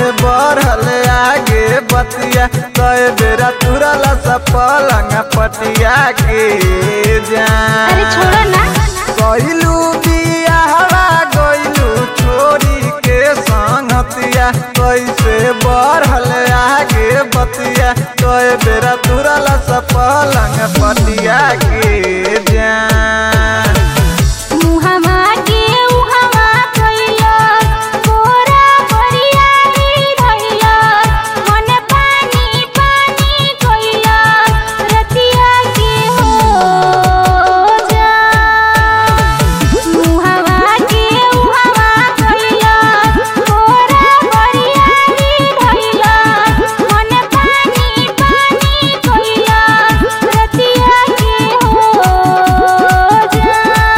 बढ़ल आगे बतिया कए बेरा तुरल सा पलंग पटिया के जान अरे छोड़ो ना गइलू बियाहवा गइलू छोरी के संगतिया कैसे बढ़ल आगे बतिया कए बेरा तुरल सा पलंग पटिया के जान मुहमा के उहमा कइलो कोरा बरियारी धइलो मन पानी पानी कइलो रतिया के हो जा मुहमा के उहमा कइलो कोरा बरियारी धइलो मन पानी पानी कइलो रतिया के हो जा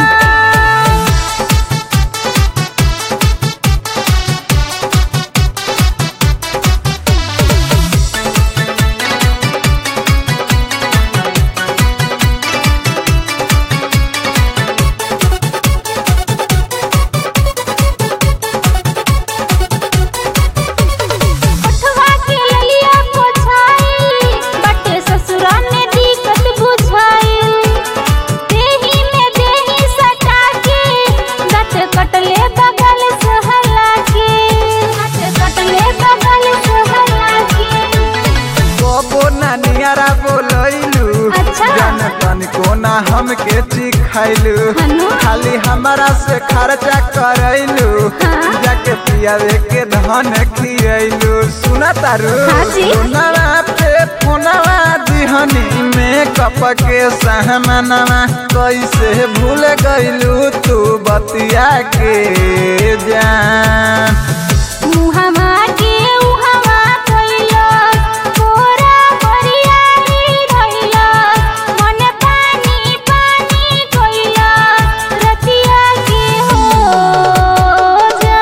उठवा के ललिया पोछाई बटे ससुरा में दिक्कत बुझाई देही में देही सटा के गट कटले बगल सहला के गट कटले बगल सहला के कबो ना नियारा बोलैलू अच्छा। जन तन को ना हमके चिखैलू हनु? खाली हमारा से खर्चा करैलू हाँ। जाके पियावे के धन खियैलू सुना तारू हाँ जी। फोनवा पे फोनवा दिहनी में कप के सहमनवा कैसे भूल गइलू तू बतिया के जान मुहमा के उहमा कइलो कोरा बरियारी धइलो मन पानी पानी कइलो रतिया के हो जा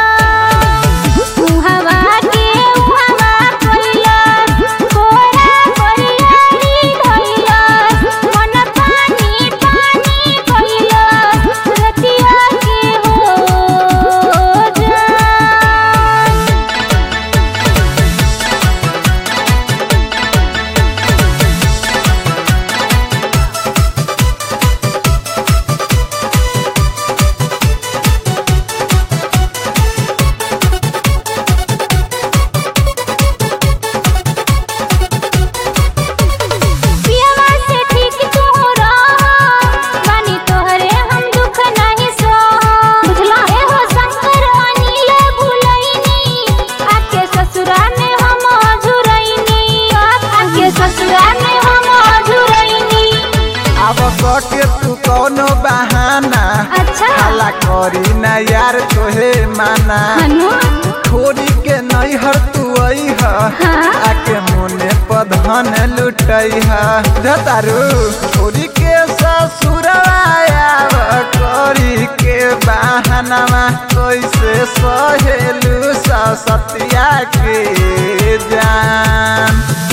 मुहमा के उहमा कइलो कोरा बरियारी धइलो मन पानी पानी कइलो रतिया के हो जा पियवा से ठीक तू रह बानी तोहरे हम दुख नहीं सह बुझला ए हो शंकर अनिल भुलैनी आके ससुरा में हम अझुरैनी आके ससुरा में हम अझुरैनी अब के तू कौनो बहाना अच्छा हाला करी ना यार तोहे माना हनु छोरी के नैहर तू अइह हाँ? आके मोने पधन लुटैह धतारू छोरी के ससुरवायाव करी के बहानामा कैसे सहेलू सतिया के जान